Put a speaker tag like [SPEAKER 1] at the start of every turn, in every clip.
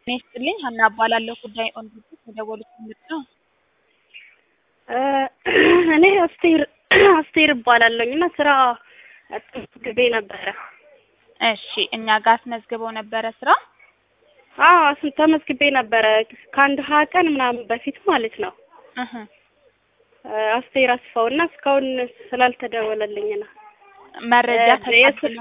[SPEAKER 1] ጤና ይስጥልኝ ሀና እባላለሁ ጉዳይ ኦን ዲዩቲ የደወሉት ምንድን ነው?
[SPEAKER 2] እኔ አስቴር አስቴር እባላለሁኝ እና ስራ ተመዝግቤ ነበረ።
[SPEAKER 1] እሺ እኛ ጋር አስመዝግበው ነበረ ስራ?
[SPEAKER 2] አዎ አስ- ተመዝግቤ ነበረ ከአንድ ሀያ ቀን ምናምን በፊት ማለት ነው።
[SPEAKER 1] እህ
[SPEAKER 2] አስቴር አስፋው እና እስካሁን ስላልተደወለልኝ ነው።
[SPEAKER 1] መረጃ
[SPEAKER 2] እ የስ-
[SPEAKER 1] ተቀብለው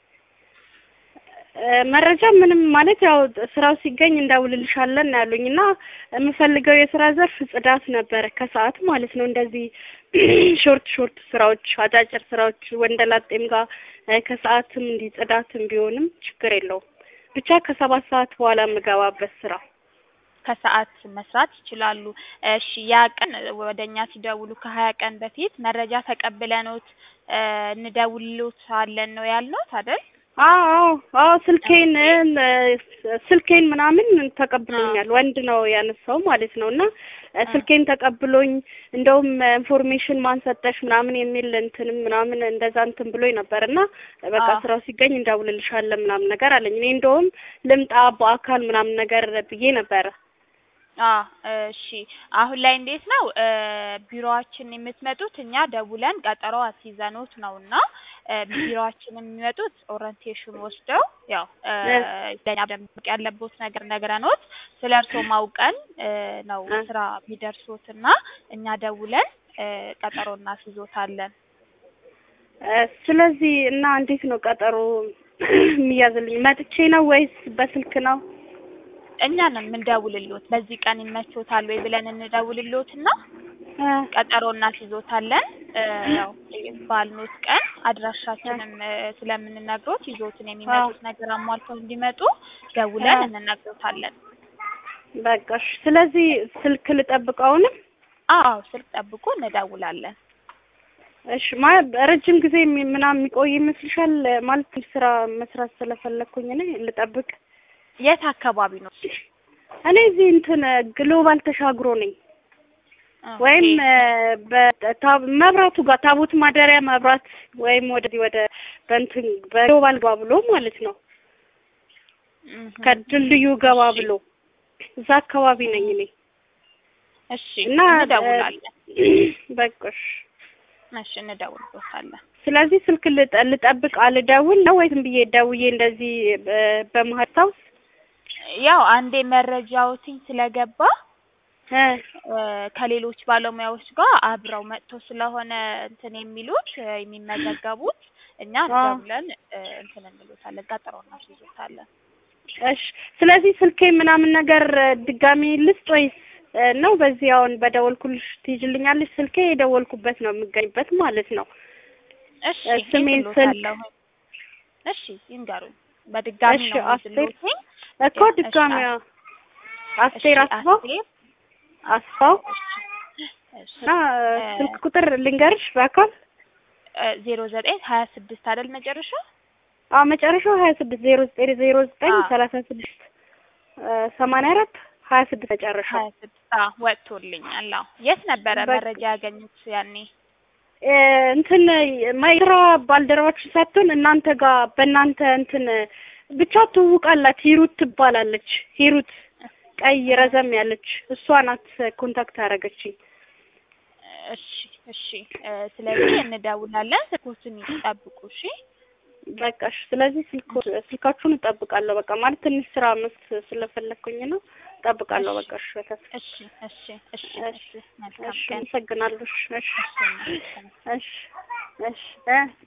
[SPEAKER 2] እ መረጃ ምንም ማለት ያው ስራው ሲገኝ እንደውልልሻለን ነው ያሉኝ እና የምፈልገው የስራ ዘርፍ ጽዳት ነበረ ከሰዓት ማለት ነው። እንደዚህ ሾርት ሾርት ስራዎች፣ አጫጭር ስራዎች ወንደላጤም ጋር እ ከሰዓትም እንዲህ ጽዳትም ቢሆንም ችግር የለውም ብቻ ከሰባት ሰዓት በኋላ የምገባበት ስራ
[SPEAKER 1] ከሰዓት መስራት ይችላሉ። እሺ ያ ቀን ወደኛ ሲደውሉ ከሀያ ቀን በፊት መረጃ ተቀብለኖት እ እንደውልሎታለን ነው ያልነውት አይደል?
[SPEAKER 2] አዎ አዎ አዎ ስልኬን እ ስልኬን ምናምን ተቀብሎኛል። ወንድ ነው ያነሳው ማለት ነው እና እ ስልኬን ተቀብሎኝ እንደውም ኢንፎርሜሽን ማን ሰጠሽ ምናምን የሚል እንትንም ምናምን እንደዛ እንትን ብሎኝ ነበር እና በቃ
[SPEAKER 1] አዎ።
[SPEAKER 2] ስራው ሲገኝ እንደውልልሻለን ምናምን ነገር አለኝ። እኔ እንደውም ልምጣ በአካል ምናምን ነገር ብዬ ነበረ።
[SPEAKER 1] አ እሺ አሁን ላይ እንዴት ነው እ ቢሮአችን የምትመጡት እኛ ደውለን ቀጠሮ አስይዘኖት ነውና እ ቢሮአችን የሚመጡት ኦሪንቴሽን ወስደው ያው እ ለኛ ደምቅ ያለቦት ነገር ነግረኖት ስለ እርስዎ ማውቀን እ ነው
[SPEAKER 2] እ
[SPEAKER 1] ስራ ቢደርሶትና እኛ ደውለን እ ቀጠሮ እናስይዞታለን።
[SPEAKER 2] እ ስለዚህ እና እንዴት ነው ቀጠሮ የሚያዝልኝ? መጥቼ ነው ወይስ በስልክ ነው?
[SPEAKER 1] እኛ ነን የምንደውልሎት በዚህ ቀን ይመቾታል ወይ ብለን እንደውልሎትና
[SPEAKER 2] እ
[SPEAKER 1] ቀጠሮ እናስይዞታለን። እ ያው ባልኖት ቀን አድራሻችንም እ ስለምንነግሮት ይዞትን የሚመጡት ነገር አሟልተው እንዲመጡ ደውለን
[SPEAKER 2] እ
[SPEAKER 1] እንነግሮታለን።
[SPEAKER 2] በቃ እሺ። ስለዚህ ስልክ ልጠብቀውንም
[SPEAKER 1] አዎ ስልክ ጠብቆ እንደውላለን።
[SPEAKER 2] እሺ ማለት ረጅም ጊዜ የሚ- ምናምን የሚቆይ ይመስልሻል? ማለት ስራ መስራት ስለፈለኩኝ እኔ ልጠብቅ።
[SPEAKER 1] የት አካባቢ ነው?
[SPEAKER 2] እኔ እዚህ እንትን ግሎባል ተሻግሮ ነኝ ወይም
[SPEAKER 1] ኦኬ
[SPEAKER 2] እ በታ- መብራቱ ጋር ታቦት ማደሪያ መብራት ወይም ወደዚህ ወደ በእንትን በግሎባል ገባ ብሎ ማለት ነው
[SPEAKER 1] እህ
[SPEAKER 2] ከድልድዩ ገባ
[SPEAKER 1] እሺ
[SPEAKER 2] ብሎ እዛ አካባቢ ነኝ እኔ
[SPEAKER 1] እሺ
[SPEAKER 2] እና እ
[SPEAKER 1] እንደውላለን።
[SPEAKER 2] በቃ እሺ።
[SPEAKER 1] እሺ እንደውልሎታለን።
[SPEAKER 2] ስለዚህ ስልክ ልጠ- ልጠብቅ አልደውል ነው ወይም ብዬ ደውዬ እንደዚህ በ- በመሀል ታውስ
[SPEAKER 1] ያው አንዴ መረጃዎትኝ ስለገባ
[SPEAKER 2] እ
[SPEAKER 1] እ ከሌሎች ባለሙያዎች ጋር አብረው መጥተው ስለሆነ እንትን የሚሉት እ የሚመዘገቡት እኛ
[SPEAKER 2] አዎ
[SPEAKER 1] ደውለን እ እንትን እንሎታለን ቀጠሮ እናስይዞታለን።
[SPEAKER 2] እሺ። ስለዚህ ስልኬ ምናምን ነገር እ ድጋሚ ልስጥ ወይስ እ ነው በዚህ አሁን በደወልኩልሽ ትይዥልኛለሽ? ስልኬ የደወልኩበት ነው የምገኝበት ማለት ነው።
[SPEAKER 1] እሺ
[SPEAKER 2] እ ስሜን ስልክ
[SPEAKER 1] ይዝሎታለሁ። እሺ ይንገሩኝ። በድጋሚ
[SPEAKER 2] እሺ
[SPEAKER 1] ነው
[SPEAKER 2] አስቴር
[SPEAKER 1] የሚይዝሎትኝ።
[SPEAKER 2] እኮ
[SPEAKER 1] ያ እሺ
[SPEAKER 2] ድጋሚ
[SPEAKER 1] አስ
[SPEAKER 2] አዎ።
[SPEAKER 1] እሺ
[SPEAKER 2] አስቴር አስፋው
[SPEAKER 1] አስቴር
[SPEAKER 2] አስፋው
[SPEAKER 1] እሺ እሺ
[SPEAKER 2] እና እ
[SPEAKER 1] እ
[SPEAKER 2] ስልክ ቁጥር ልንገርሽ በአካል
[SPEAKER 1] ዜሮ ዘጠኝ ሀያ ስድስት አይደል መጨረሻው?
[SPEAKER 2] አዎ መጨረሻው ሀያ ስድስት ዜሮ ዘጠኝ ዜሮ ዘጠኝ
[SPEAKER 1] አዎ
[SPEAKER 2] ሰላሳ ስድስት ሰማንያ አራት ሀያ ስድስት መጨረሻው
[SPEAKER 1] ሀያ ስድስት አዎ ወጥቶልኛል። አዎ የት ነበረ
[SPEAKER 2] በቃ
[SPEAKER 1] መረጃ ያገኙት ያኔ?
[SPEAKER 2] እ እንትን ማይስራ ባልደረባችሁ ሳትሆን እናንተ ጋር በእናንተ እንትን ብቻ ትውቃላት ሂሩት ትባላለች። ሂሩት ቀይ
[SPEAKER 1] እህ
[SPEAKER 2] ረዘም ያለች እሷ ናት ኮንታክት ያደረገችኝ።
[SPEAKER 1] እሺ እሺ እ ስለዚህ እንደውላለን። ስልኮቹን ይጠብቁ። እሺ
[SPEAKER 2] በቃ እሺ። ስለዚህ ስልክ ስልካችሁን እጠብቃለሁ። በቃ ማለት ትንሽ ስራ መስ ስለፈለኩኝ ነው እጠብቃለሁ።
[SPEAKER 1] እሺ
[SPEAKER 2] በቃ እሺ። በተስ
[SPEAKER 1] እሺ እሺ እሺ
[SPEAKER 2] እሺ
[SPEAKER 1] እሺ መልካም
[SPEAKER 2] እሺ።
[SPEAKER 1] ቀን።
[SPEAKER 2] አመሰግናለሁ። እሺ እሺ
[SPEAKER 1] እሺ መልካም
[SPEAKER 2] እሺ እሺ እ